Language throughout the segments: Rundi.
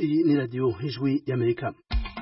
Iyi ni radiyo ijwi y'amerika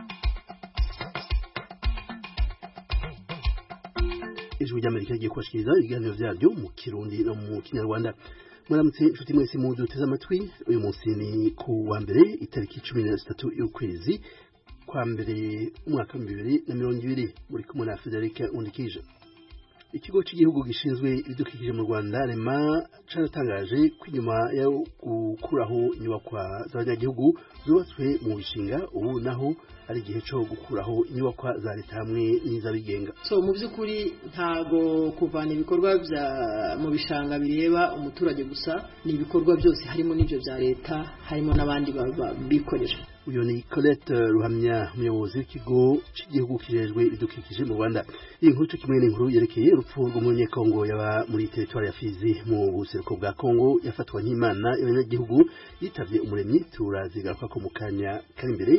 ijwi ry'amerika rigiye kubashikiriza ibiganiro vyaryo mu kirundi no mu kinyarwanda muramutse inshuti mwese muduteze amatwi uyu munsi ni ku wa mbere itariki cumi na zitatu y'ukwezi kwa mbere umwaka w'ibihumbi bibiri na mirongo ibiri muri kumwe na federike undikije ikigo cy'igihugu gishinzwe ibidukikije mu rwanda rema caratangaje ko inyuma yo gukuraho inyubakwa z'abanyagihugu zubatswe mu bishinga ubu naho ari igihe cyo gukuraho inyubakwa za leta hamwe n'iz'abigenga so mu by'ukuri ntago kuvana ibikorwa bya mu bishanga bireba umuturage gusa ni ibikorwa byose harimo n'ibyo bya leta harimo n'abandi bikorera uyu ni Colette Ruhamya umuyobozi w'ikigo cy'igihugu kijejwe ibidukikije mu Rwanda iyi nkuru kimwe n'inkuru yerekeye urupfu rw'umunyekongo yaba muri teritwari ya Fizi mu buseruko bwa Kongo yafatwa nk'imana y'abanyagihugu yitavye umuremyi turazigaruka ko mu kanya kari imbere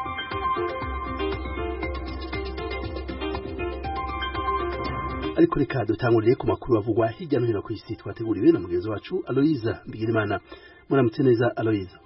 ariko reka dutangurire ku makuru avugwa hirya no hino ku isi twateguriwe na mugenzi wacu Aloyiza Mbigirimana muramutse neza Aloyiza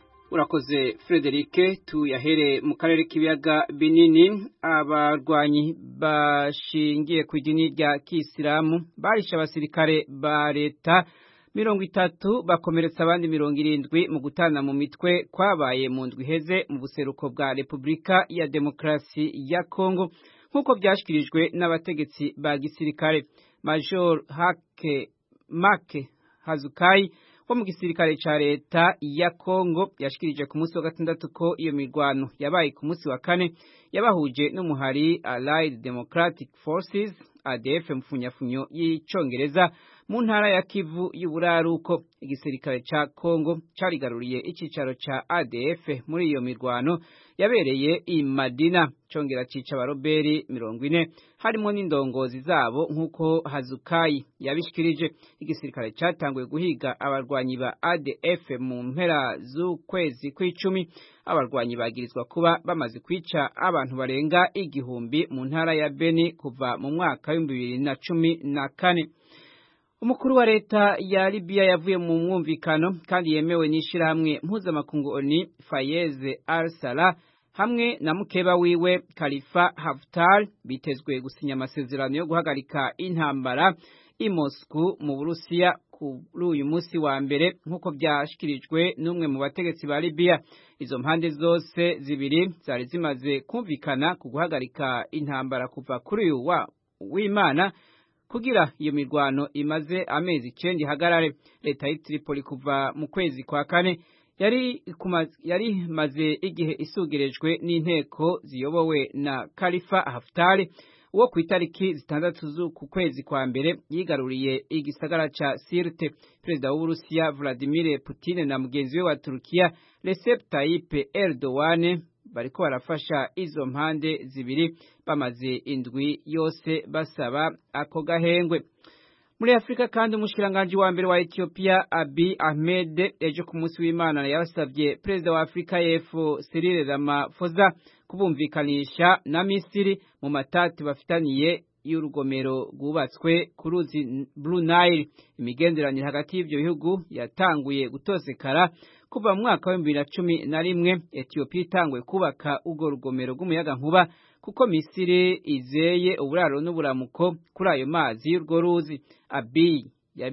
urakoze Frederike tuyahere mu karere k'ibiyaga binini abarwanyi bashingiye ku idini rya kisilamu barishe abasirikare ba leta mirongo itatu bakomeretsa abandi mirongo irindwi mu gutana mu mitwe kwabaye mu ndwi iheze mu buseruko bwa repubulika ya demokarasi ya kongo nk'uko byashyikirijwe n'abategetsi ba gisirikare major hake make hazukayi wo mu gisirikare ca leta ya Kongo yashikirije ku munsi wa gatandatu ko iyo mirwano yabaye ku munsi wa kane yabahuje n'umuhari Allied Democratic Forces ADF mfunyafunyo y'icongereza mu ntara ya Kivu y'uburaruko igisirikare ca Kongo carigaruriye icicaro ca ADF muri iyo mirwano yabereye i Madina congera cica abaroberi mirongo ine harimo n'indongozi zabo nk'uko Hazukayi yabishikirije igisirikare catanguye guhiga abarwanyi ba ADF mu mpera z'ukwezi kw'icumi abarwanyi bagirizwa kuba bamaze kwica abantu barenga igihumbi mu ntara ya Beni kuva mu mwaka w'ibihumbi bibiri na cumi na kane umukuru wa leta ya Libya yavuye mu mwumvikano kandi yemewe n'ishirahamwe mpuzamakungu ONU Fayez al-Sarraj hamwe na mukeba wiwe Khalifa Haftar bitezwe gusinya amasezerano yo guhagarika intambara i Moscow mu Burusiya kuri uyu munsi wa mbere nk'uko byashikirijwe n'umwe mu bategetsi ba Libya izo mpande zose zibiri zari zimaze kumvikana ku guhagarika intambara kuva kuri uyu wa w'Imana kugira iyo mirwano imaze amezi icenda ihagarare leta y'i Tripoli kuva mu kwezi kwa kane yari yari maze igihe isugerejwe n'inteko ziyobowe na Khalifa Haftar uwo ku itariki zitandatu z'uku kwezi kwa mbere yigaruriye igisagara ca Sirte perezida w'Uburusiya Vladimir Putin na mugenzi we wa Turkiya Recep Tayyip Erdogan bariko barafasha izo mpande zibiri bamaze indwi yose basaba ako gahengwe muri Afrika kandi umushikiranganje wa mbere wa Ethiopia Abiy Ahmed ejo ku munsi w'Imana yabasavye perezida wa Afrika y'Epfo Cyril Ramaphosa kubumvikanisha na Misiri mu matati bafitaniye y'urugomero rwubatswe ku ruzi Blue Nile imigenderanire hagati y'ivyo bihugu yatanguye gutosekara kuva mu mwaka wa bibiri na cumi na rimwe Ethiopia itanguye kubaka urwo rugomero rw'umuyaga nkuba kuko Misiri izeye uburaro n'uburamuko kuri ayo mazi y'urwo ruzi Abiy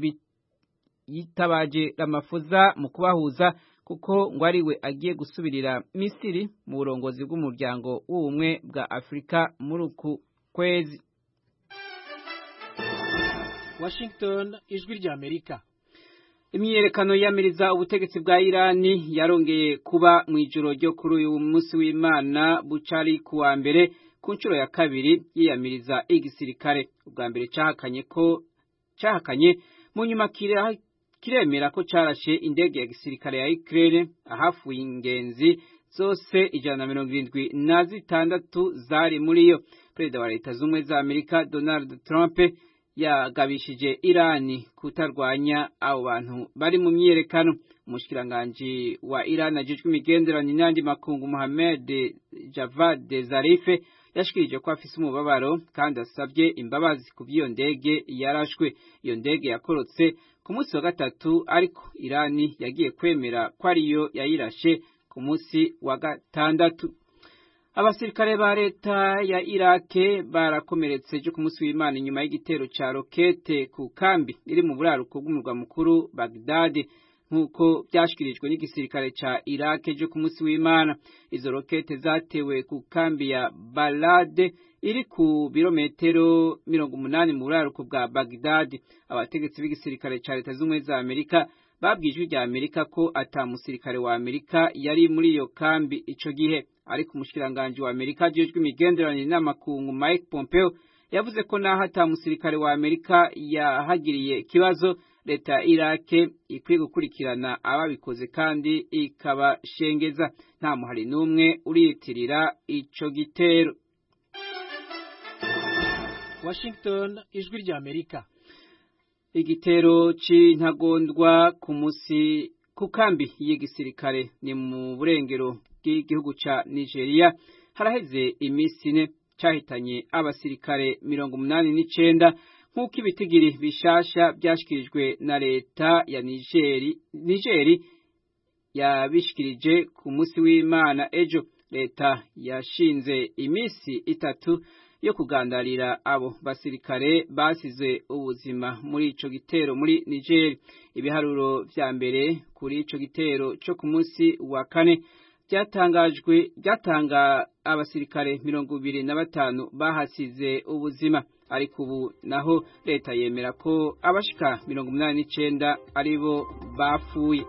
yitabaje Ramaphosa mu kubahuza kuko ngo ari we agiye gusubirira Misiri mu burongozi bw'umuryango w'ubumwe bwa Afurika muri uku kwezi Washington ijwi rya Amerika imyiyerekano yamiriza ubutegetsi bwa Irani yarongeye kuba mu ijoro ryo kuri uyu munsi w'Imana bucari kuwa mbere ku nshuro ya kabiri yiyamiriza igisirikare ubwa mbere cahakanye ko cahakanye mu nyuma kiremera ko carashe indege ya gisirikare ya Ukraine ahafuye ingenzi zose ijana na mirongo irindwi na zitandatu zari muri yo perezida wa leta z'ubumwe za Amerika Donald Trump yagabishije Irani kutarwanya abo bantu bari mu myiyerekano umushikiranganji wa Irani ajejwe imigenderanire n'andi makungu Mohamed Javad Zarif yashikirije ko afise umubabaro kandi asabye imbabazi ku by'iyo ndege yarashwe iyo ndege yakorotse ku munsi wa gatatu ariko Irani yagiye kwemera ko ariyo yayirashe ku munsi wa gatandatu abasirikare ba leta ya irake barakomeretse ejo ku munsi w'imana inyuma y'igitero ca rokete ku kambi iri mu buraruko bw'umurwa mukuru bagdade nk'uko byashyikirijwe n'igisirikare ca irake ejo ku munsi w'imana izo rokete zatewe ku kambi ya balade iri ku birometero mirongo umunani mu buraruko bwa bagdade abategetsi b'igisirikare ca leta z'ubumwe za amerika babwiye ijwi rya amerika ko ata musirikare wa amerika yari muri iyo kambi ico gihe ariko umushikiranganji wa amerika ajejwe imigenderanire n'amakungu mike pompeo yavuze ko naho ata musirikare wa amerika yahagiriye ikibazo leta ya irake ikwiye gukurikirana ababikoze kandi ikabashengeza nta muhari n'umwe uriyitirira ico gitero washington ijwi rya amerika igitero c'intagondwa ku musi ku kambi y'igisirikare ni mu burengero bw'igihugu ca nigeria haraheze imisi ine cahitanye abasirikare mirongo umunani n'icenda nk'uko ibitigiri bishasha byashyikirijwe na leta ya nigeri nigeri yabishikirije ku munsi w'imana ejo leta yashinze iminsi itatu yo kugandarira abo basirikare basize ubuzima muri ico gitero muri Niger ibiharuro vya mbere kuri ico gitero cyo ku munsi wa kane byatangajwe byatanga abasirikare mirongo ibiri na batanu bahasize ubuzima ariko ubu naho leta yemera ko abashika mirongo umunani n'icenda aribo bapfuye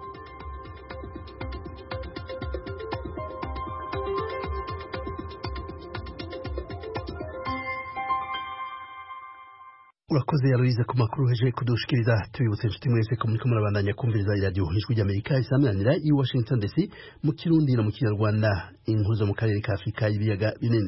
urakoze yaruize ku makuru heje kudushikiriza tubibutse inshuti mwese ko muriko murabandanya kumviriza iradiyo ijwi ry'amerika isaminanira i washington dc mu kirundi no mu kinyarwanda inkuru zo mu karere ka afurika y'ibiyaga binini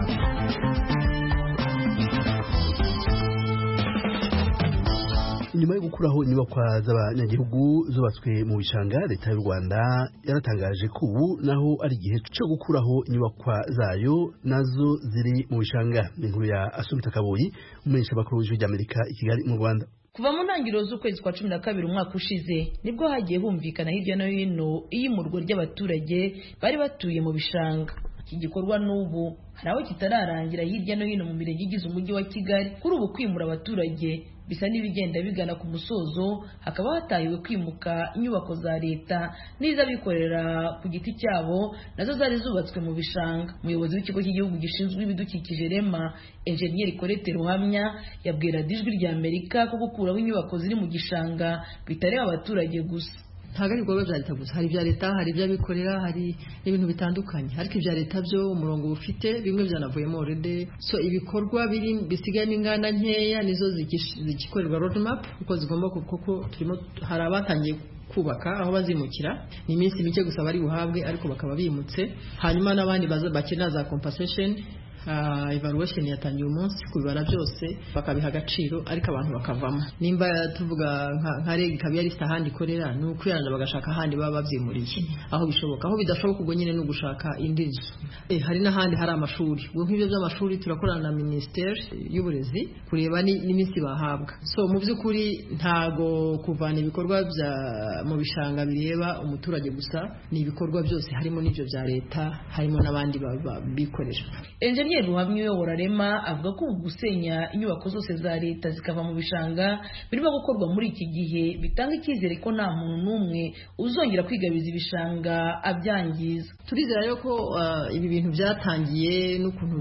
nyuma yo gukuraho inyubakwa z'abanyagihugu zubatswe mu bishanga leta y'u rwanda yaratangaje ko ubu naho ari igihe cyo gukuraho inyubakwa zayo nazo ziri mu bishanga ni inkuru ya asumita kaboyi umumenyesha bakuru w'ijwi ry'amerika i kigali mu rwanda kuva mu ntangiriro z'ukwezi kwa cumi na kabiri umwaka ushize nibwo hagiye humvikana hirya no hino iyimurwa ry'abaturage bari batuye mu bishanga iki gikorwa n'ubu hari aho kitararangira hirya no hino mu mirenge igize umujyi wa kigali kuri ubu kwimura abaturage bisa n'ibigenda bigana ku musozo hakaba hatahiwe kwimuka inyubako za leta n'iz'abikorera ku giti cyabo nazo zari zubatswe mu bishanga umuyobozi w'ikigo cy'igihugu gishinzwe ibidukikije rema enjeniyeri korete ruhamya yabwira ijwi rya amerika ko gukuraho inyubako ziri mu gishanga bitareba abaturage gusa ntabwo ari ibikorwa bya leta gusa hari ibya leta hari iby'abikorera hari n'ibintu bitandukanye ariko ibya leta byo umurongo bufite bimwe byanavuyemo orede so ibikorwa biri bisigayemo inganda nkeya nizo zigikorerwa road map kuko zigomba kuko turimo hari abatangiye kubaka aho bazimukira ni iminsi mike gusa bari buhabwe ariko bakaba bimutse hanyuma n'abandi bakenera za compensation uh, evaluation yatangiye umunsi kubibara byose bakabiha agaciro ariko abantu bakavamo nimba tuvuga nka reg ikaba yari ahandi ikorera ni ukwiranda bagashaka ahandi baba babyimuriye aho bishoboka aho bidashoboka ubwo nyine ni ugushaka indi nzu eh, hari n'ahandi hari amashuri ubwo nk'ibyo by'amashuri turakorana na minisiteri y'uburezi kureba n'iminsi bahabwa so mu by'ukuri ntago kuvana ibikorwa bya mu bishanga bireba umuturage gusa ni ibikorwa byose harimo n'ibyo bya leta harimo n'abandi bikorera enjeniyeri ruhamya uyobora rema avuga ko ubu gusenya inyubako zose za leta zikava mu bishanga birimo gukorwa muri iki gihe bitanga icyizere ko nta muntu n'umwe uzongera kwigabiza ibishanga abyangiza turizera rero ko ibi bintu byatangiye n'ukuntu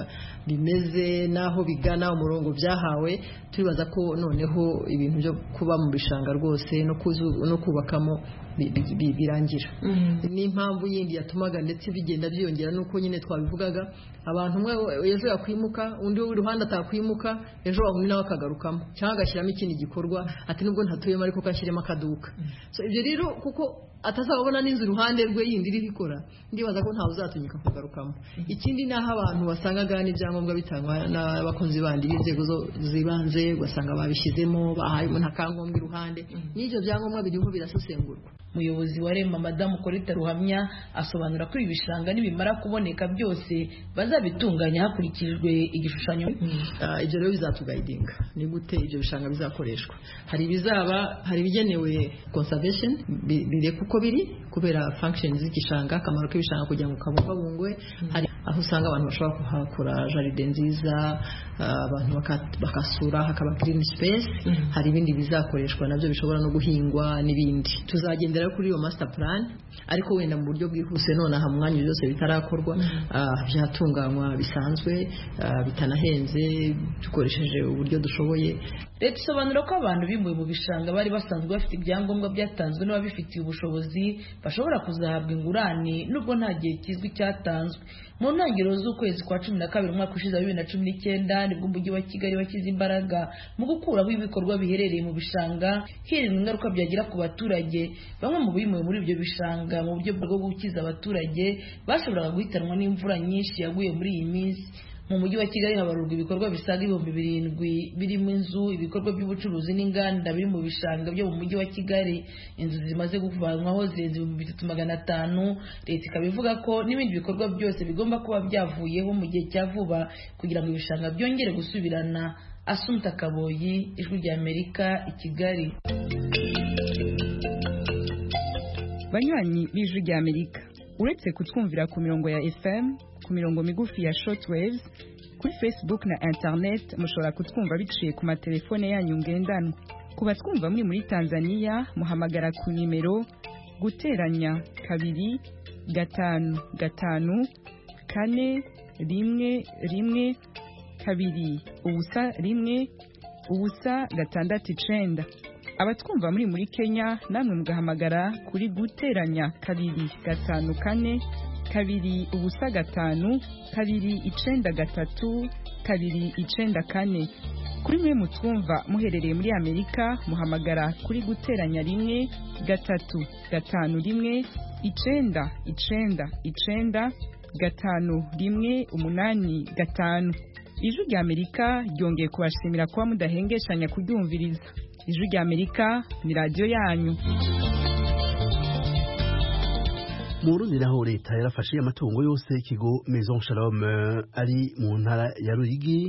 bimeze n'aho bigana umurongo byahawe turibaza ko noneho ibintu byo kuba mu bishanga rwose no kubakamo birangira n'impamvu yindi yatumaga ndetse bigenda byiyongera nuko nyine twabivugaga abantu umwe ejo yakwimuka undi w'iruhande atakwimuka ejo undi nawe akagarukamo cyangwa agashyiramo ikindi gikorwa ati nubwo ntatuyemo ariko kashyiremo akaduka ibyo rero kuko atazabona n'inzu iruhande rwe yindi iriho ikora ndibaza ko ntawe uzatinyuka kugarukamo ikindi ni aho abantu basangaga n'ibyangombwa bitangwa n'abakozi bandi b'inzego z'ibanze ugasanga babishyizemo bahaye umuntu akangombwa iruhande n'ibyo byangombwa biriho birasesengurwa umuyobozi wa rema madamu korita ruhamya asobanura ko ibi bishanga nibimara kuboneka byose bazabitunganya hakurikijwe igishushanyo ibyo rero bizatugayidinga ni gute ibyo bishanga bizakoreshwa hari ibizaba hari ibigenewe conservation bireka uko uko biri kubera function z'igishanga akamaro k'ibishanga kugira ngo kabungabungwe hari aho usanga abantu bashobora kuhakora jaride nziza abantu bakasura hakaba green space hari ibindi bizakoreshwa nabyo bishobora no guhingwa n'ibindi tuzagendera kuri iyo master plan ariko wenda mu buryo bwihuse nonaha mu mwanya byose bitarakorwa byatunganywa bisanzwe bitanahenze dukoresheje uburyo dushoboye leta isobanura ko abantu bimuwe mu bishanga bari basanzwe bafite ibyangombwa byatanzwe n'ababifitiye ubushobozi bashobora kuzahabwa ingurane nubwo nta gihe kizwi cyatanzwe mu ntangiriro z'ukwezi kwa cumi na kabiri umwaka ushize wa bibiri na cumi n'icyenda nibwo umujyi wa kigali washyize imbaraga mu gukuraho ibikorwa biherereye mu bishanga hirindwa ingaruka byagira ku baturage bamwe mu bimuwe muri ibyo bishanga mu buryo bwo gukiza abaturage bashoboraga guhitanwa n'imvura nyinshi yaguye muri iyi minsi mu mujyi wa kigali habarurwa ibikorwa bisaga ibihumbi birindwi birimo inzu ibikorwa by'ubucuruzi n'inganda biri mu bishanga byo mu mujyi wa kigali inzu zimaze kuvanwaho zirenze ibihumbi bitatu magana atanu leta ikaba ivuga ko n'ibindi bikorwa byose bigomba kuba byavuyeho mu gihe cya vuba kugira ngo ibishanga byongere gusubirana asumta kaboyi ijwi rya amerika i kigali banywanyi b'ijwi rya amerika uretse kutwumvira ku mirongo ya fm ku mirongo migufi ya shortwaves kuri facebook na internet mushobora kutwumva biciye ku matelefone yanyu ngendanwa ku batwumva muri muri tanzania muhamagara ku nimero guteranya kabiri gatanu gatanu kane rimwe rimwe kabiri ubusa rimwe ubusa gatandatu icenda abatwumva muri muri kenya namwe mugahamagara kuri guteranya kabiri gatanu kane kabiri ubusa gatanu kabiri icenda gatatu kabiri icenda kane kuri mwe mutwumva muherereye muri amerika muhamagara kuri guteranya rimwe gatatu gatanu rimwe icenda icenda icenda gatanu rimwe umunani gatanu ijwi rya amerika ryongeye kubashimira kuba mudahengeshanya kuryumviriza ijwi rya amerika ni radiyo yanyu mu Burundi naho leta yarafashe amatungo yose ikigo Maison Shalom ari mu ntara ya Ruyigi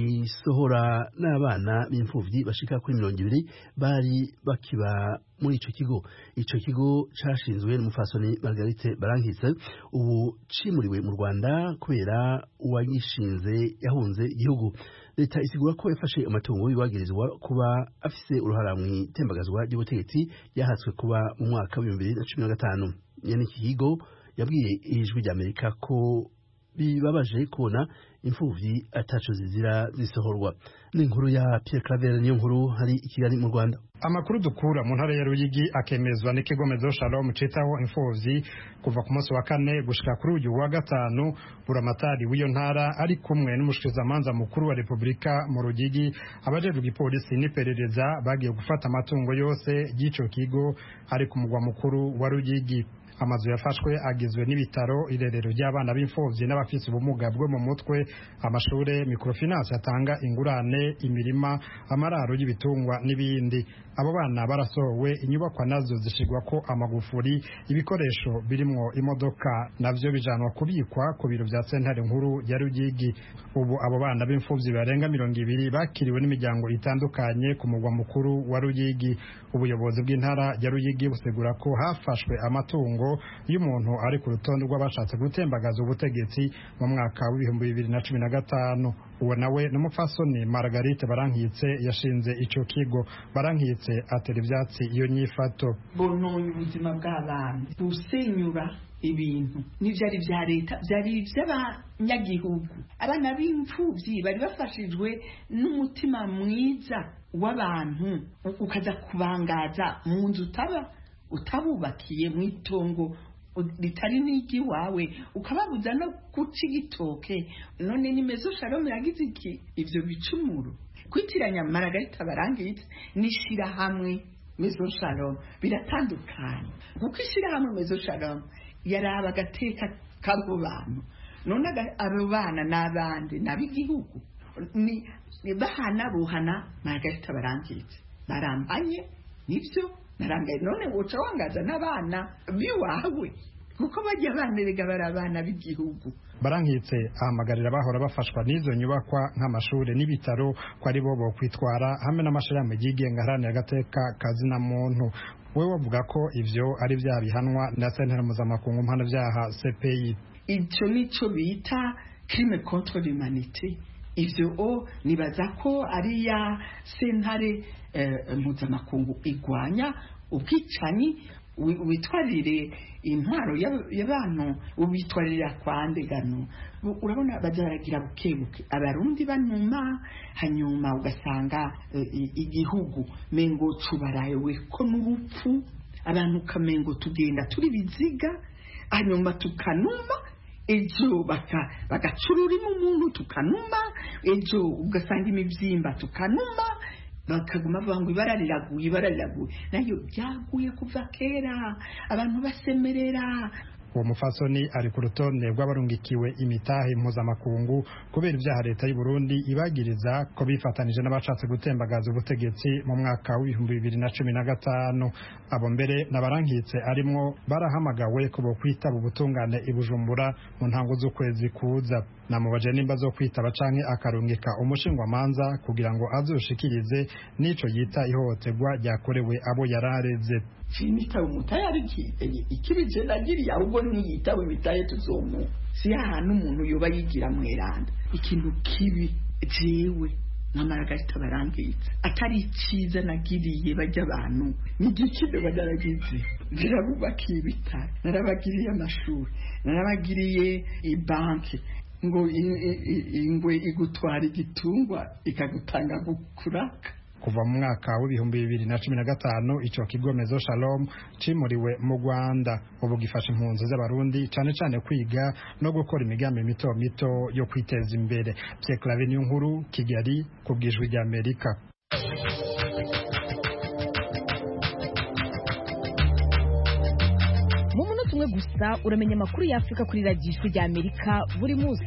isohora n'abana b'imfuvyi bashika kuri mirongo ibiri bari bakiba muri ico kigo ico kigo cashinzwe n'umufasoni Margarite Barankitse ubu cimuriwe mu Rwanda kubera uwagishinze yahunze igihugu leta isigura ko yafashe amatungo yibagirizwa kuba afise uruhara mu itembagazwa ry'ubutegetsi yahatswe kuba mu mwaka w'ibihumbi bibiri na cumi na gatanu nyene iki kigo yabwiye ijwi rya amerika ko bibabaje kubona imfuvyi ataco zizira zisohorwa n'inkuru ya Pierre Claver niyo nkuru hari i Kigali mu Rwanda amakuru dukura mu ntara ya Ruyigi akemezwa n'ikigo Mezo Shalom citaho imfuvyi kuva ku munsi wa kane gushika kuri uyu wa gatanu buramatari w'iyo ntara ari kumwe n'umushikizamanza mukuru wa Republika mu Ruyigi abajejwe igipolisi n'iperereza bagiye gufata amatungo yose y'ico kigo ari ku mugwa mukuru wa Ruyigi amazu yafashwe agizwe n'ibitaro irerero ry'abana b'imfuvyi n'abafise ubumuga bwo mu mutwe amashure microfinance atanga ingurane imirima amararo y'ibitungwa n'ibindi abo bana barasohowe inyubakwa nazo zishigwa ko amagufuri ibikoresho birimwo imodoka navyo bijanwa kubikwa ku biro vya sentare nkuru ya Rugigi ubu abo bana b'imfuvyi barenga mirongo ibiri bakiriwe n'imiryango itandukanye ku mugwa mukuru wa Rugigi ubuyobozi bw'intara ya Rugigi busigura ko hafashwe amatungo y'umuntu ari ku rutonde rw'abashatse gutembagaza ubutegetsi mu mwaka w'ibihumbi bibiri na cumi na gatanu uwo nawe n'umupfasoni Margarite Barankitse yashinze ico kigo Barankitse atera ivyatsi iyo nyifato bononye ubuzima bw'abana gusenyura ibintu n'ivyari vya leta vyari ivy'abanyagihugu abana b'imfuvyi bari bafashijwe n'umutima mwiza w'abantu ukaza kubangaza mu nzu utaba utabubakiye mu itongo ritari n'iry'iwawe ukababuza no guca igitoke none ni mezo shalom yagize iki ivyo bicumuro kwitiranya maragarita barangitse n'ishirahamwe mezo shalom biratandukanye kuko ishirahamwe mezo shalom yaraba agateka k'abo bantu none abo bana n'abandi n'ab'igihugu ni bahana buhana maragarita barangitse barambanye nivyo narangaye none woca wangaza n'abana biwawe kuko bajya banerega bari abana b'igihugu barankitse ahamagarira bahora bafashwa n'izo nyubakwa nk'amashuri n'ibitaro ko ari bo bokwitwara hamwe n'amashirahamwe yigenga aharanira agateka kazina muntu we wavuga ko ivyo ari vyaha bihanwa na sentare mpuzamakungu mpanavyaha cpi icyo nicyo bita crime contre l'humanité ivyo o nibaza ko ari ya sentare eh, mpuzamakungu igwanya ubwicanyi wi- witwarire intwaro y'ab- y'abantu ubitwarira kwa ndegano Bu- urabona baza baragira buke buke abarundi banuma hanyuma ugasanga eh, i- igihugu mengo cubarawe ko n'urupfu abantu ukamengo tugenda turi biziga hanyuma tukanuma ejo baka- bagacururimo umuntu tukanuma ejo ugasanga imibyimba tukanuma bakaguma bavuga ngo ibara riraguye ibara riraguye nayo byaguye kuva kera abantu basemerera uwo mufasoni ari ku rutonde rw'abarungikiwe imitahe mpuzamakungu kubera ibyaha leta y'u Burundi ibagiriza ko bifatanije n'abashatse gutembagaza ubutegetsi mu mwaka w'ibihumbi bibiri na cumi na gatanu abo mbere n'abarankitse arimwo barahamagawe ko bokwitaba ubutungane i Bujumbura mu ntango z'ukwezi kuza namubaje nimba zo kwitaba canke akarungika umushingwamanza kugira ngo azoshikirize n'ico yita ihohoterwa ryakorewe abo yarareze sinitaba umutayari ikibije nagiriye ahubwo niyitaba imitaye tuzomu si ahantu umuntu yoba yigira mweranda ikintu kibi jewe n'amaragahita barangitse atari icyiza nagiriye bajya abantu n'igikino banaragize narabubakiye ibitaro narabagiriye amashuri narabagiriye ibanki ngo i- i- i- ingwe igutwara igitungwa ikagutanga kuraka kuva mu mwaka w'ibihumbi bibiri na cumi na gatanu ico kigo mezo shalom cimuriwe mu rwanda ubu gifasha impunzi z'abarundi cane cane kwiga no gukora imigambi mito mito yo kwiteza imbere pyeklave niyo nkuru kigali ku bwijwi rya amerika mu munota umwe gusa uramenya amakuru y'afurika kuri radiyo ijwi rya amerika buri munsi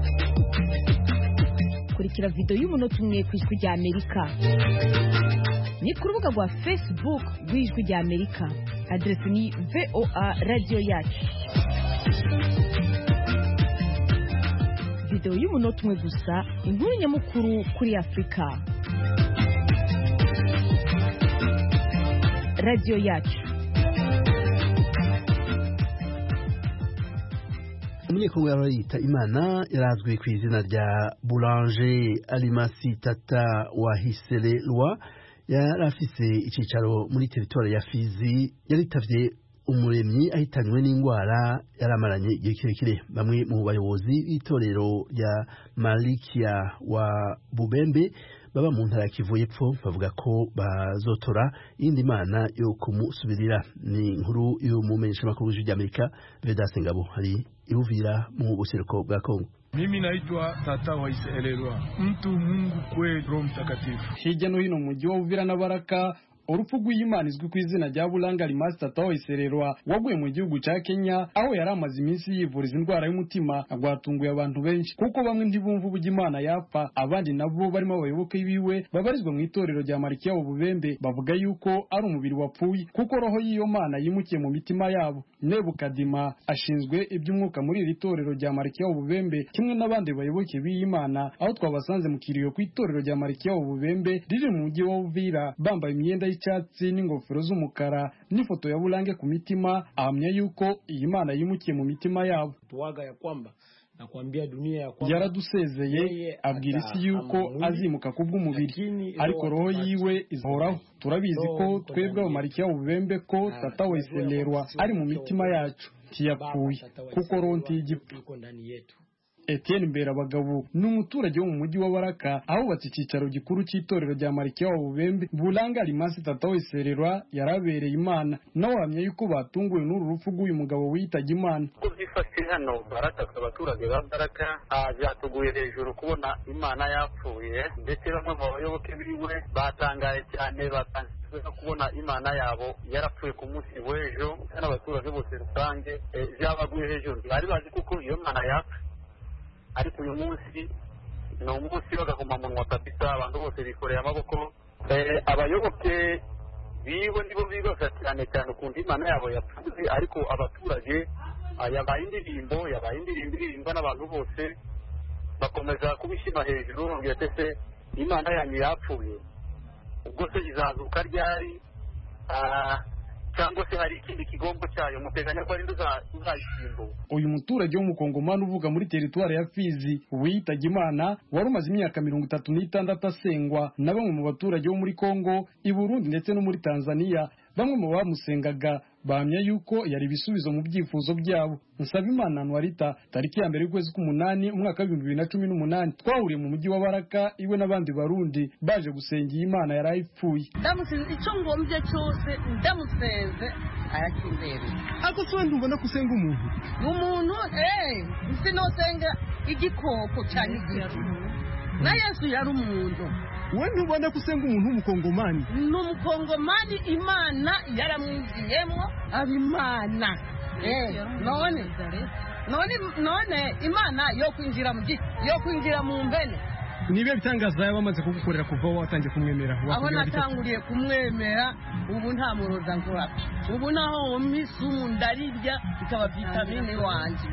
kurikira videwo y'umunota umwe ku ijwi rya amerika ni ku rubuga rwa facebook rw'ijwi rya amerika aderesi ni voa radiyo yacu videwo y'umunota umwe gusa inkuru nyamukuru kuri afurika radiyo yacu umunyekongo yita imana yarazwi ku izina rya boulanger alimasi tata wa hisererwa yari afise icyicaro muri teritwari ya fizi yaritavye umuremyi ahitanywe n'indwara yari amaranye igihe kirekire bamwe mu bayobozi b'itorero rya malikia wa bubembe baba mu ntara ya kivu y'epfo bavuga ko bazotora iyindi mana yo kumusubirira ni inkuru y'umumenyeshamakuru w'ijwi ry'amerika vedase ngabo hari ibuvira mu buseruko bwa kongo Mimi naitwa Tata Waiselelwa, mtu Mungu kweli, Roho Mtakatifu. hirya no hino mu mujyi wa Uvira na Baraka urupfu rw'Imana izwi ku izina rya Bulanga Limasi Tata Waisererwa waguye mu gihugu cya Kenya aho yari amaze iminsi yivuriza indwara y'umutima rwatunguye abantu benshi kuko bamwe ntibumva uburyo Imana yapfa abandi nabo barimo abayoboke biwe babarizwa mu itorero rya Marikiya wa Bubembe bavuga yuko ari umubiri wapfuye kuko roho y'iyo mana yimukiye mu mitima yabo Nebukadima ashinzwe iby'umwuka muri iri torero rya Marikiya wa Bubembe kimwe n'abandi bayoboke b'iyi mana aho twabasanze mu kiriyo ku itorero rya Marikiya wa Bubembe riri mu mujyi wa Uvira bambaye imyenda y'icyatsi n'ingofero z'umukara n'ifoto ya Bulange ku mitima ahamya yuko iyi mana yimukiye mu mitima yabo tuwaga ya kwamba nakwambia dunia ya kwamba yaradusezeye abwira isi yuko azimuka kubw'umubiri ariko roho yiwe izahoraho turabizi ko twebwe abamarikiya ububembe ko tata weselerwa ari mu mitima yacu ntiyapfuye kuko roho ntigipfa iko ndani yetu Etienne Mberabagabo ni umuturage wo mu mujyi wa Baraka ahubatse icyicaro gikuru cy'itorero rya Marikiya wa Bubembe Bulanga Limasi Tata Wesererwa yarabereye Imana nawe ahamya yuko batunguwe n'uru rupfu rw'uyu mugabo witabye Imana uko byifashe hano baraka abaturage ba baraka ah, byatuguye hejuru kubona imana yapfuye ndetse bamwe mu bayoboke biwe batangaye cyane batangajwe no kubona imana yabo yarapfuye ku munsi w'ejo n'abaturage bose rusange eh, byabaguye hejuru bari bazi kuko iyo mana yapfa ariko uyu munsi ni umunsi w'agahomamunwa kabisa abantu bose bikoreye amaboko Eh, abayoboke biwe nibo bibaza cyane cyane ukuntu imana yabo yapfuye ariko abaturage yabaye indirimbo yabaye indirimbo iririmbwa n'abantu bose bakomeza kubishyira hejuru bambwira ese imana yanyu yapfuye ubwo se izazuka ryari cyangwa se hari ikindi kigombo cyayo muteganya ko ari uzayisimbura uyu muturage w'umukongomani uvuga muri teritwari ya fizi wiyitabye imana wari umaze imyaka mirongo itatu n'itandatu asengwa na bamwe mu baturage bo muri kongo i burundi ndetse no muri tanzania bamwe mu bamusengaga bahamya yuko yari ibisubizo mu byifuzo byabo nsabimana anuarita tariki ya mbere y'ukwezi k'umunani umwaka w'ibihumbi bibiri na cumi n'umunani twahuriye mu mujyi wa baraka iwe n'abandi barundi baje gusengera imana yari ayipfuye ndamusenze icyo ngombye cyose ndamusenze arakindereye ariko si wenda ubona ko usenga umuntu ni umuntu eee sinosenga igikoko cyane igiti na yesu yari umuntu we ntubona ko usenga umuntu w'umukongomani ni umukongomani imana yaramwiziyemo aba imana none none none imana yo kwinjira mu giti yo kwinjira mu mbene niba bitangaza yaba amaze kugukorera kuva watangiye kumwemera aho natanguriye kumwemera ubu nta muroza nkora ubu naho isumu ndarirya bikaba vitamine wanjye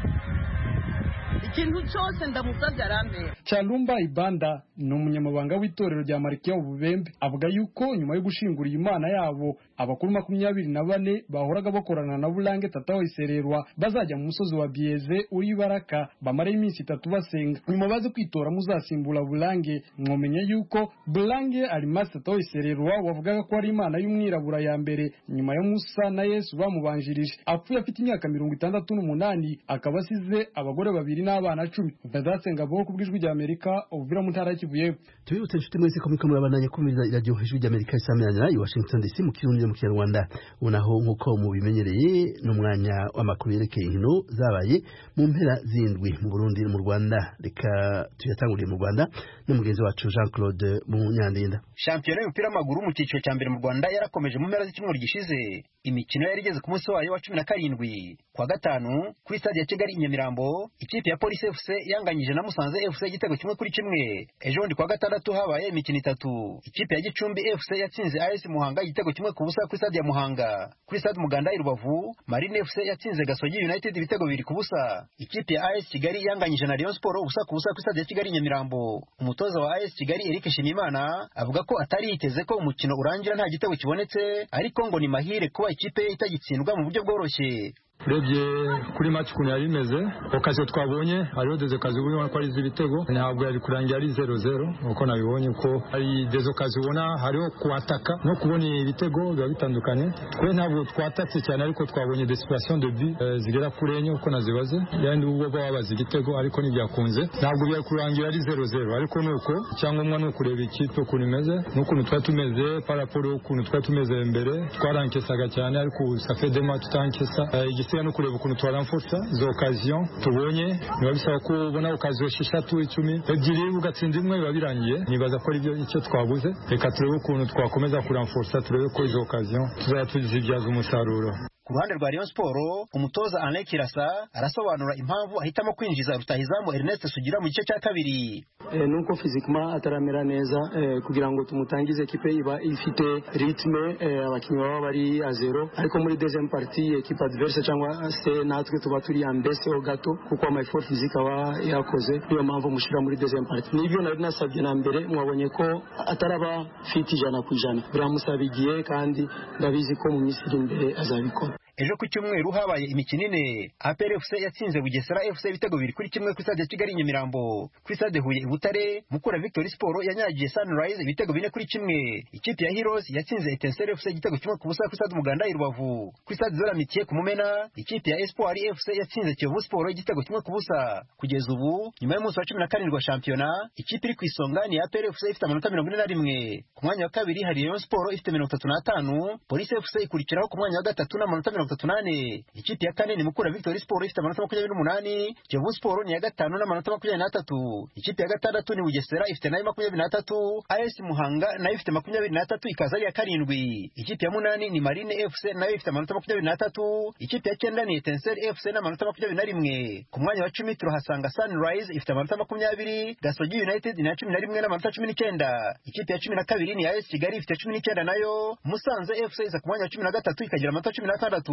ikintu cyose ndamusabye arambera cyalumba ibanda ni umunyamabanga w'itorero rya marikiya ububembe avuga yuko nyuma yo gushingura iyi mana yabo abakuru makumyabiri na bane bahoraga bakorana na burange tata isererwa bazajya mu musozi wa biyeze uri baraka bamara iminsi itatu basenga nyuma baze kwitora muzasimbura burange mwomenye yuko burange arimasi tata isererwa wavugaga ko ari imana y'umwirabura ya mbere nyuma ya musa na yesu bamubanjirije apfuye afite imyaka mirongo itandatu n'umunani akaba asize abagore babiri n'abana cumi vedaste ngabo ku bw'ijwi rya amerika ubuvira mu ntara y'Kivu y'Epfo tubibutse inshuti mwese ko muriko murabandanya kumviriza iradiyo ijwi rya amerika isamiranyira i washington dc mu kirundi no mu kinyarwanda ubonaho nk'uko mubimenyereye n'umwanya w'amakuru yerekeye inkino zabaye mu mpera zindwi mu burundi no mu rwanda reka tuyatanguriye mu rwanda n'umugenzi wacu jean claude munyandinda shampiyona y'umupira w'amaguru mu cyiciro cya mbere mu rwanda yarakomeje mu mpera z'icyumweru gishize imikino yari igeze ku munsi wayo wa cumi na karindwi kuwa gatanu kuri stade ya kigali i nyamirambo ikipe ya polisi fc yanganyije na musanze fc igitego kimwe kuri kimwe ejo bundi kuwa gatandatu habaye imikino itatu ikipe ya gicumbi fc yatsinze as muhanga igitego kimwe ku busa kuri stade ya muhanga kuri stade umuganda i rubavu marine fc yatsinze gasogi united ibitego bibiri ku busa ikipe ya as kigali yanganyije na rayon sport ubusa ku busa kuri stade ya kigali i nyamirambo umutoza wa as kigali eric nshimiyimana avuga ko atari yiteze ko umukino urangira nta gitego kibonetse ariko ngo ni mahire kuba ikipe ye itagitsindwa mu buryo bworoshye urebye kuri match ukuntu yari imeze okaziyo twabonye hariho dezokazi ubona ko ari iz'ibitego ntabwo yari kurangira ari zero zero uko nabibonye ko hari dezokazi ubona hariho kuhataka no kubona ibitego biba bitandukanye twe ntabwo twatatse cyane ariko twabonye desipirasiyo de bi zigera kuri enye uko nazibaze yandi ubwo babaza igitego ariko ntibyakunze ntabwo byari kurangira ari zero zero ariko ni uko icyangombwa ni ukureba ikipe ukuntu imeze n'ukuntu twari tumeze paraporo y'ukuntu twari tumeze mbere twarankesaga cyane ariko safedema tutankesa igisiga no kureba ukuntu twaramfutsa izo okaziyo tubonye biba bisaba ko ubona okaziyo esheshatu icumi ebyiri ugatsinda imwe biba birangiye nibaza ko ari byo icyo twabuze reka turebe ukuntu twakomeza kuramfutsa turebe ko izo okaziyo tuzajya tuzibyaza umusaruro ku ruhande rwa Rayon Sport umutoza Alain Kirasa arasobanura impamvu ahitamo kwinjiza rutahizamu Ernest Sugira mu gice cya kabiri e, nuko fizikuma ataramera neza e, kugira ngo tumutangize ekipe iba ifite ritme e, abakinnyi baba bari a zero ariko muri deuxième partie ekipe adverse cyangwa se natwe tuba turi ya mbese ho gato kuko ama effort physique aba yakoze niyo mpamvu mushira muri deuxième partie nibyo nari nasabye na mbere mwabonye ko ataraba fit ijana ku ijana biramusaba igihe kandi ndabizi ko mu minsi iri imbere azabikora ejo ku cyumweru habaye imikino ine APR FC yatsinze Bugesera FC ibitego bibiri kuri kimwe kuri stade ya Kigali Nyamirambo kuri stade Huye Butare Mukura Victory Sport yanyagiye Sunrise ibitego bine kuri kimwe ikipe ya Heroes yatsinze Etincelle FC igitego kimwe ku busa kuri stade Umuganda i Rubavu kuri stade Zolamitiye ku Mumena ikipe ya Espoir FC yatsinze Kiyovu Sport igitego kimwe ku busa kugeza ubu nyuma y'umunsi wa cumi na karindwi wa shampiyona ikipe iri ku isonga ni APR FC ifite amanota mirongo ine na rimwe ku mwanya wa kabiri hari Rayon Sport ifite mirongo itatu n'atanu Police FC ikurikiraho ku mwanya wa gatatu n'amanota mirongo itatu n'ane ikipe ya kane ni Mukura Victory Sport ifite amanota makumyabiri n'umunani Kiyovu Sport ni iya gatanu n'amanota makumyabiri n'atatu ikipe ya gatandatu ni Bugesera ifite nayo makumyabiri n'atatu AS Muhanga nayo ifite makumyabiri n'atatu ikaza ari iya karindwi ikipe ya munani ni Marine FC nayo ifite amanota makumyabiri n'atatu ikipe ya cyenda ni Etincelle FC n'amanota makumyabiri na rimwe ku mwanya wa cumi turahasanga Sunrise ifite amanota makumyabiri Gasogi United ni iya cumi na rimwe n'amanota cumi n'icyenda ikipe ya cumi na kabiri ni AS Kigali ifite cumi n'icyenda nayo Musanze FC iza ku mwanya wa cumi na gatatu ikagira amanota cumi n'atandatu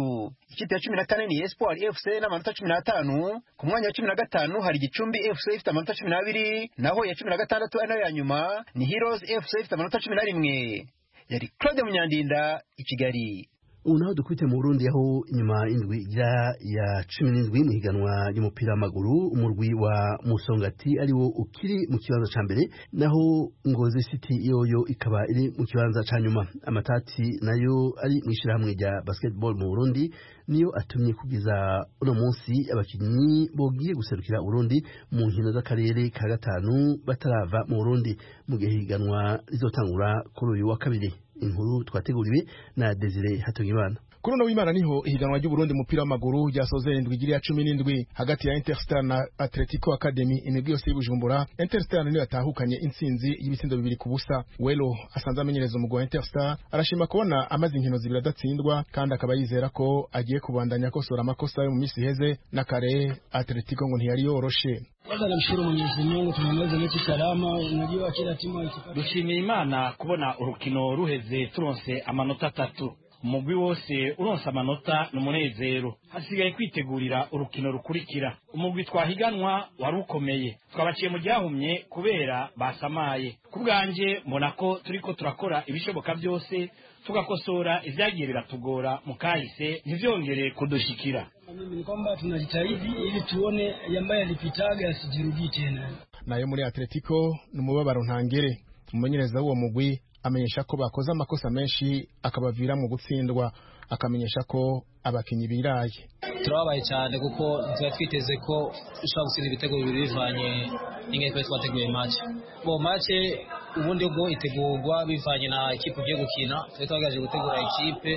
gatandatu ikipe ya cumi na kane ni espoir fc n'amanota cumi n'atanu ku mwanya wa cumi na gatanu hari gicumbi fc ifite amanota cumi n'abiri naho iya cumi na gatandatu ari nayo ya nyuma ni heroes fc ifite amanota cumi na rimwe yari claude munyandinda i kigali ubu naho dukubite mu burundi aho inyuma y'indwi igira ya cumi n'indwi mu higanwa ry'umupira w'amaguru umurwi wa musongati ariwo ukiri mu kibanza ca mbere naho ngozi city yoyo ikaba iri mu kibanza ca nyuma amatati nayo ari mu ishyirahamwe rya basketball mu burundi niyo atumye kugeza uno munsi abakinnyi bogiye guserukira uburundi mu nkino z'akarere ka gatanu batarava mu burundi mu gihe higanwa rizotangura kuri uyu wa kabiri inkuru twateguriwe na Desire Hatungimana kuri uno w'imana niho ihiganwa ry'uburundi umupira w'amaguru ryasoze indwi igira ya cumi n'indwi hagati ya interstar na atletico academy imigwi yose y'ubujumbura interstar niyo yatahukanye intsinzi y'ibitsindo bibiri ku busa welo asanze amenyereza umugwi wa interstar arashima kubona amaze inkino zibiri adatsindwa kandi akaba yizera ko agiye kubandanya akosora amakosa yo mu minsi iheze n'akare atletico ngo ntiyari yoroshe kwanza namshukuru Mwenyezi Mungu tumemaliza mechi salama. Unajua kila timu ikipata dushimiye imana kubona urukino ruheze turonse amanota atatu umugwi wose uronse amanota ni umunezero hasigaye kwitegurira urukino rukurikira umugwi twahiganwa wari ukomeye twabaciye mu ryahumye kubera basamaye ku bwanjye mbona ko turiko turakora ibishoboka byose tugakosora ibyagiye biratugora mu kahise ntivyongere kudushikira mimi ni kwamba tunajitahidi ili tuone ambaye alipitaga asijirudii tena. nayo muri atletico ni umubabaro ntangere umumenyereza w'uwo mugwi amenyesha ko bakoze amakosa menshi akabavira mu gutsindwa akamenyesha ko abakinyi biraye turababaye cyane kuko tuba twiteze ko dushobora gutsinda ibitego bibiri bivanye n'ingene twari twateguye match bo match ubundi bwo itegurwa bivanye na ikipe ugiye gukina twari twagaje gutegura ikipe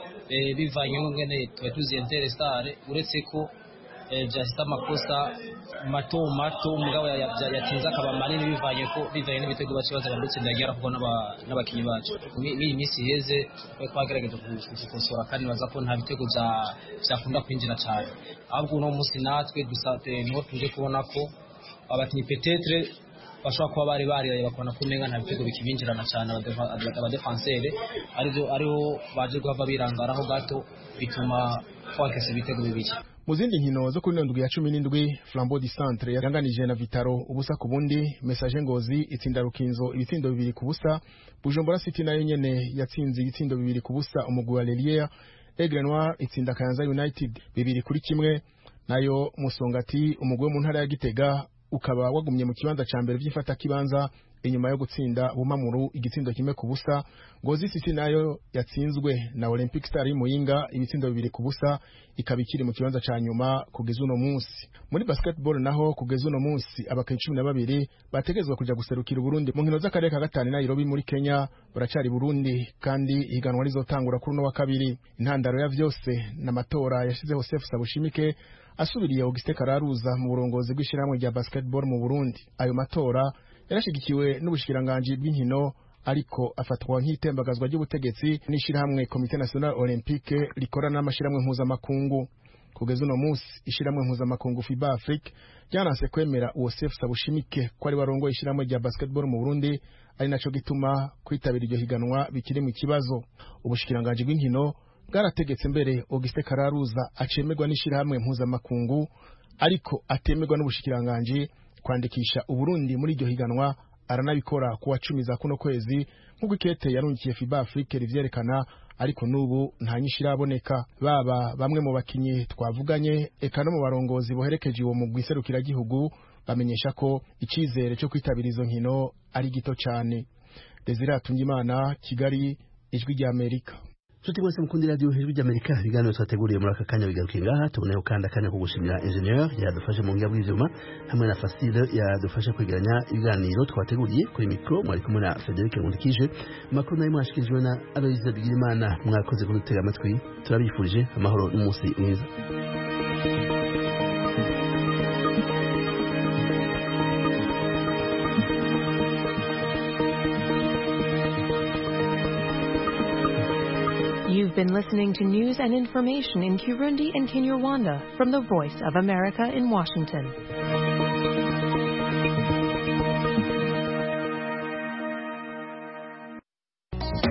bivanye n'ingene tuba tuzi Interstar uretse ko byahise amakosa mato mato umugabo yatinze akaba manini bivanye ko bivanye n'ibitego bace baza badutsinda yagera kuko n'abakinnyi bacu n'iyi minsi iheze twari twagerageje kubikosora kandi baza ko nta bitego byakunda kwinjira cyane ahubwo uno munsi natwe niho tuje kubona ko abakinnyi petetre bashobora kuba bari bariraye bakabona ko umenga nta bitego bikibinjirana cyane abadefansere ariho baje guhava birangaraho gato bituma twakese ibitego bibiri mu zindi nkino zo kuri ndwi ya cumi n'indwi flambeau du centre yanganije na vitaro ubusa ku bundi message ngozi itsinda rukinzo ibitsindo bibiri ku busa bujumbura city nayo nyene yatsinze ibitsindo bibiri ku busa umugwi wa lelier aigle noir itsinda kayanza united bibiri kuri kimwe nayo musongati umugwi wo mu ntara ya gitega ukaba wagumye mu kibanza ca mbere vy'ifatakibanza inyuma yo gutsinda bumamuru igitsindo kimwe ku busa ngozi city nayo yatsinzwe na olympic star y'imuyinga ibitsindo bibiri ku busa ikaba ikiri mu kibanza ca nyuma kugeza uno munsi muri basketball naho kugeza uno munsi abakinnyi cumi na babiri bategezwa kuja guserukira uburundi mu nkino z'akarere ka gatanu nairobi muri kenya baracari burundi kandi ihiganwa rizotangura kuri uno wa kabiri intandaro ya vyose n'amatora yashizeho sefu sabushimike asubiriye Auguste Kararuza mu burongozi bw'ishyirahamwe rya basketball mu Burundi ayo matora yarashigikiwe n'ubushikiranganji bw'inkino ariko afatwa nk'itembagazwa ry'ubutegetsi n'ishyirahamwe Comité National Olympique rikorana n'amashyirahamwe mpuzamakungu kugeza uno munsi ishyirahamwe mpuzamakungu FIBA Afrique ryananse kwemera uwo Sefu Sabushimike ko ari warongoye ishyirahamwe rya basketball mu Burundi ari naco gituma kwitabira iryo higanwa bikiri mu kibazo ubushikiranganji bw'inkino bwarategetse mbere Auguste Kararuza acemerwa n'ishyirahamwe mpuzamakungu ariko atemerwa n'ubushikiranganji kwandikisha Uburundi muri iryo higanwa aranabikora kuwa cumi za kuno kwezi nk'uko ikete yarungikiye FIBA Afrique rivyerekana ariko n'ubu nta nyinshi iraboneka baba bamwe mu bakinyi twavuganye eka no mu barongozi boherekeje uwo mugwi serukiragihugu bamenyesha ko icizere cyo kwitabira izo nkino ari gito cyane Desire Atungimana Kigali ijwi rya Amerika Nshuti mwese mukundira radio hejuru ry'Amerika ibiganiro twateguriye muri aka kanya bigarukiye ngaha tuboneyeho kandi akanya ko gushimira ingenieur yadufashe mu ngiga bw'ivyuma hamwe na Fasile yadufashe kwegeranya ibiganiro twateguriye kuri mikro mwari kumwe na Frederic Nkundikije amakuru nayo mwashikirijwe na Aloise Bigirimana mwakoze kudutega amatwi turabifurije amahoro n'umunsi mwiza You've been listening to news and information in Kirundi and Kinyarwanda from the Voice of America in Washington.